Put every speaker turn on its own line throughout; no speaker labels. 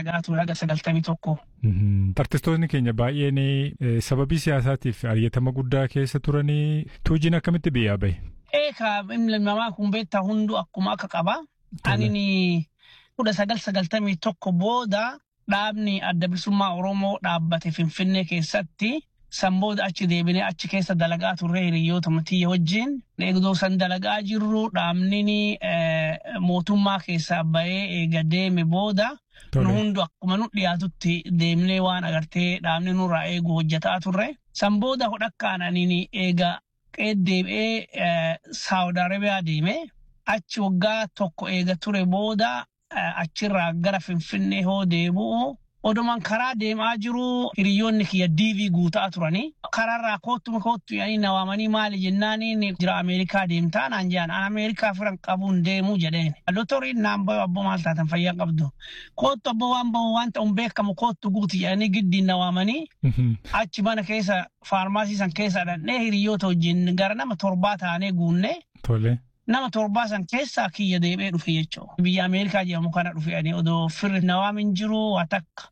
dalagaa ture haga sagaltamii tokko.
Artistoonni keenya baay'een sababii siyaasaatiif ari'atama guddaa keessa turanii tuujiin akkamitti biyyaa bahe?
Eekaa ilmi namaa kun beektaa hunduu akkuma akka qaba. Ani kudha sagal sagaltamii tokko booda dhaabni adda bilisummaa Oromoo dhaabbate Finfinnee keessatti san booda achi deebinee achi keessa dalagaa turre hiriyoota matiyya wajjin. Eegdoo san dalagaa jirru dhaabni mootummaa keessaa bahee eega deeme booda nu hundu akkuma nu dhiyaatutti deemnee waan agartee dhaabni nurraa eegu hojjetaa turre. San booda hodhakkaan aniin eega deebi'ee Saawud Arabiyaa deeme. Achi waggaa tokko eega ture booda achirraa gara Finfinnee hoo deebi'u odumaan karaa deemaa jiru hiriyoonni kiyya diivii guutaa turanii karaarraa koottuma koottu yaanii na waamanii maali jennaaniin jira Ameerikaa deemtaa naan jedhan an Ameerikaa firan qabuun deemuu jedheen. Dotoriin naan bayu abbo maal taatan fayyaa qabdu. Koottu abbo waan bahu waan ta'uun beekamu koottu guuti jedhanii giddiin na waamanii achi mana keessa faarmaasii san keessa dhannee hiriyoota wajjin gara nama torbaa taanee guunne.
Tole.
nama torbaa san keessaa kiyya deebi'ee dhufe jechuudha. Biyya Ameerikaa jedhamu kana dhufe odoo firri nawaamin jiru waa takka.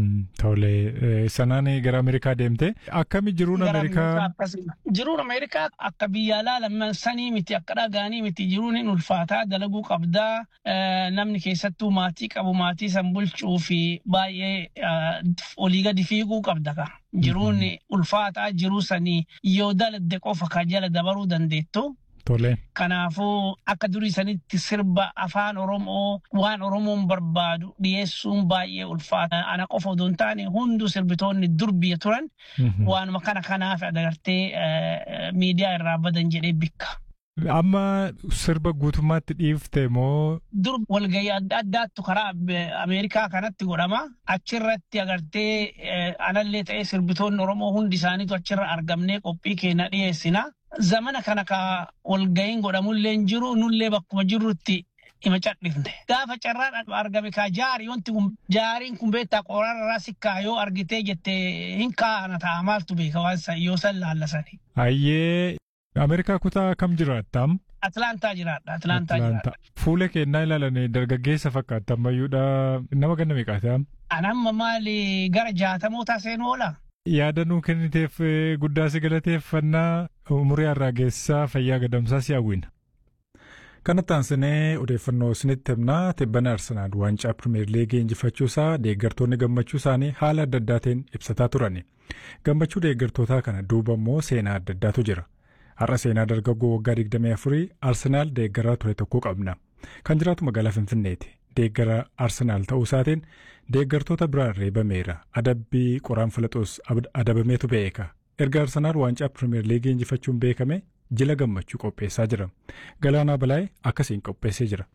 Tole sanaan gara Ameerikaa deemte akkami jiruun Ameerikaa.
Jiruun Ameerikaa akka biyya alaa sanii miti akka dhagaanii miti jiruun hin ulfaataa dalaguu qabdaa namni keessattuu maatii qabu maatii san bulchuu fi baay'ee olii gadi fiiguu qabda ka. Jiruun ulfaataa jiruu sanii yoo dalagde qofa ka jala dabaruu dandeettu.
Tole.
Kanaafuu akka durii sanitti sirba afaan Oromoo waan Oromoon barbaadu dhiyeessuun baay'ee ulfaata. Ana qofa odoo hin taane hunduu sirbitoonni dur biyya turan waanuma kana kanaaf agartee miidiyaa irraa badan jedhee bikka.
Amma sirba guutummaatti dhiifte moo?
Dur walgahii adda addaattu karaa Ameerikaa kanatti godhama. Achirratti agartee anallee ta'ee sirbitoonni Oromoo hundi isaaniitu achirra argamnee qophii keenya dhiyeessina. Zamana kana ka walgahiin godhamullee hin jiru nullee bakkuma jirrutti hima cadhifne. Gaafa carraan argame kaa jaarii wanti kun jaariin kun beektaa qoraarraa sikkaa yoo argitee jettee hin kaa'ana ta'a maaltu beeka waan yoo san laallasani.
Ayyee Ameerikaa kutaa kam jiraattam?
Atlaantaa jiraadha. Atlaantaa jiraadha.
Fuula keenyaa ilaalanii dargaggeessa fakkaata ammayyuudha nama ganna meeqaata?
Anamma maali gara jaatamootaa seenuu oola?
Yaadannoo kenniteef guddaa si galateeffannaa umurii har'aa geessisaa fayyaa gadamsaa si hawwina. Kanatti aansinee odeeffannoo isinitti himnaa tibbana Arsenaal waancaa Pirimeer Liigii injifachuusaa deeggartoonni gammachuu isaanii haala adda addaatiin ibsataa turani. Gammachuu deeggartootaa kana duuba immoo seenaa adda addaatu jira. Har'a seenaa dargaggoo waggaa 24 Arsenaal deeggaraa ture tokko qabna. Kan jiraatu magaalaa Finfinneeti. Deeggara Arsenaal ta'uu isaatiin deeggartoota biraan reebameera. Adabbii qoraan filaxuus adabameetu beeka. Erga Arsenaal waancaa Pirimeer Liigii injifachuun beekame jila gammachuu qopheessaa jira. Galaanaa Balaayee akkasiin qopheessee jira.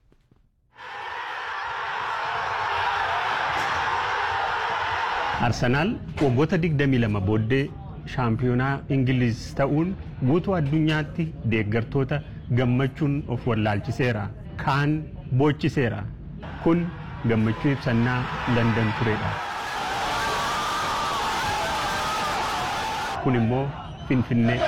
Arsenaal waggoota 22 booddee shaampiyoonaa Ingiliiz ta'uun guutuu addunyaatti deeggartoota gammachuun of wallaalchiseera. Kaan boochiseera. Kun gammachuu ibsannaa Landan turedha. Kun immoo Finfinnee.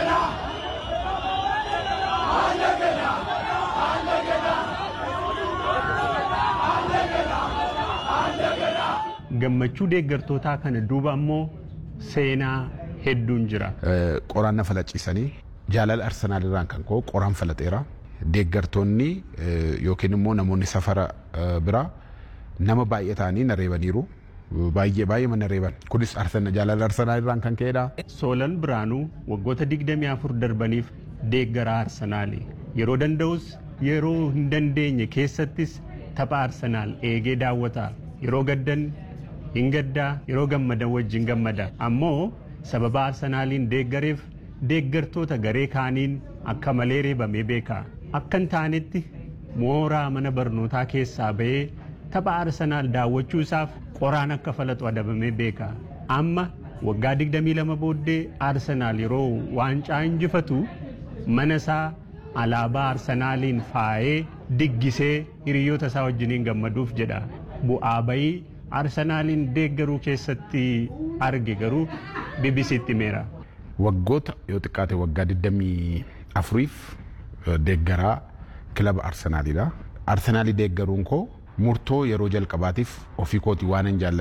Gammachuu deeggartootaa kana duuba ammoo seenaa hedduun jira.
Qoraan na falaciisanii jaalala Arsenaal irraan kan ka'u qoraan falaxeera. Deeggartoonni yookiin immoo namoonni safara biraa nama baay'ee ta'anii na reebaniiru. Baay'ee baay'ee na reeban. Kunis jaalala Arsenaal irraan kan ka'edha.
Soolan Biraanuu waggoota 24 darbaniif deeggaraa Arsenaali. Yeroo danda'us yeroo hin dandeenye keessattis tapha Arsenaal eegee daawwata. Yeroo gaddan hin gaddaa yeroo gammadan wajjin gammada. Ammoo sababa Arsenaaliin deeggareef deeggartoota garee kaaniin akka malee reebamee beeka. Akka hin taanetti mooraa mana barnootaa keessaa bahee tapha Arsenaal daawwachuu isaaf qoraan akka falatu adabamee beeka. Amma waggaa 22 booddee Arsenaal yeroo waancaa injifatu mana isaa alaabaa Arsenaaliin faayee diggisee hiriyoota isaa wajjiniin gammaduuf jedha. Bu'aa bayii Arsenaaliin deeggaruu keessatti arge garuu BBC'tti himeera.
Waggoota yoo xiqqaate waggaa 24f deeggaraa kilaba Arsenaalidha. Arsenaalii deeggaruun koo murtoo yeroo jalqabaatiif ofii kootii waan hin jaalladhe.